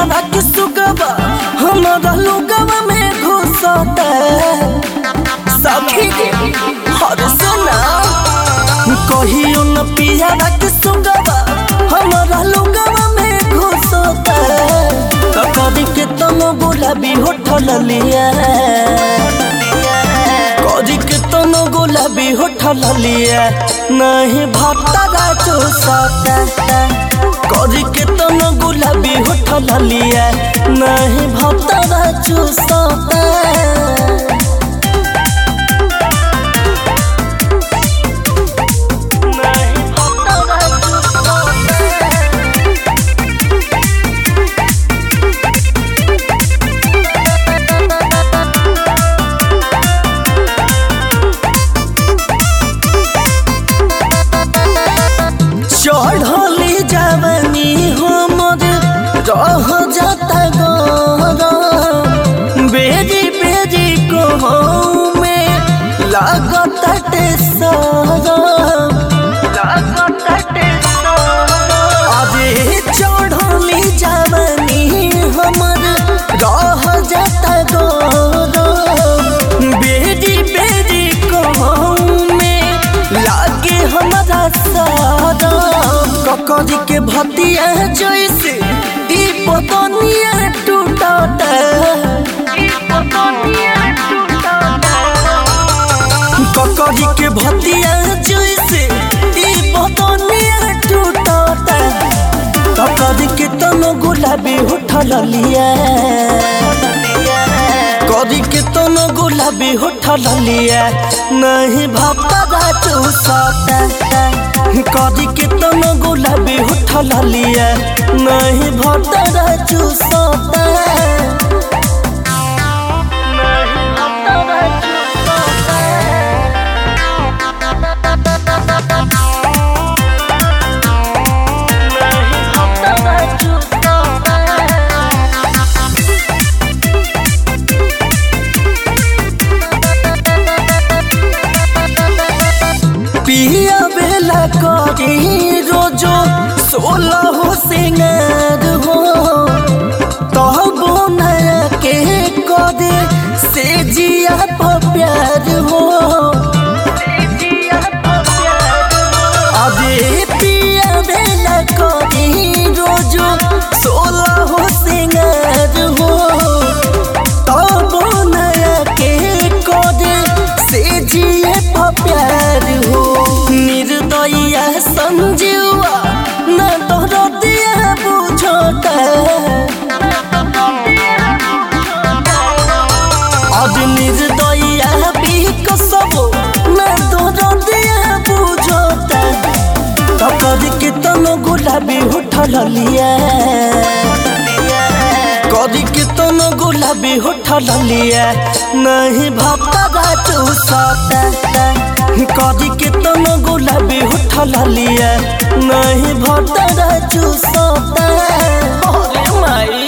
पियावा के सुगवा हमारा लोगवा में घुसता सखी गे हर सुना कहियो न पियावा के सुगवा हमारा लोगवा में घुसता ककरी के तनो गुलाबी होठल लिया करी के तनो गुलाबी होठल लिया नहीं भत्ता चूसता करी के तनो गुलाबी होठल लिया नहीं भत्ता चूसता नहीं भत्ता चूसता चढ़ली जवानी हमर रह जाता गरम बेरी बेरी को में लागत सरम अरे चढ़ली जवानी हमर रह जाता गरम बेरी बेरी को में लागे हमारा सारा ककरी के भतिया जैसे ई पतनिया टूटता ककरी के भतिया जैसे ई पतनिया टूटता ककरी के तनो गुलाबी उठल लिया करी के तनो गुलाबी होठल लिया नहीं भपरा चूसता करी के तनो गुलाबी होठल लिया नहीं भपरा चूसता नहीं भपरा चूसता नहीं भपरा चूसता पिया बेला करी रोजो सोलह हो सिंगार हो तहबो नया के करे से जिया पर प्यार हो अबे पिया बेला करी रोजो सोलह हो सिंगार हो तबो नया के करे से जिए पर प्यार हो निर्दया समझुआ न तोहर दिया बुझता अब निर्दया भी कसबो न तोहर दिया बुझता ककरी के तनो गुलाबी उठल लिया करी के तनो गुलाबी उठल लिया नहीं भपरा चूसता करी के तनो गुलाबी उठल लिया नहीं भपरा चूसता अरे माई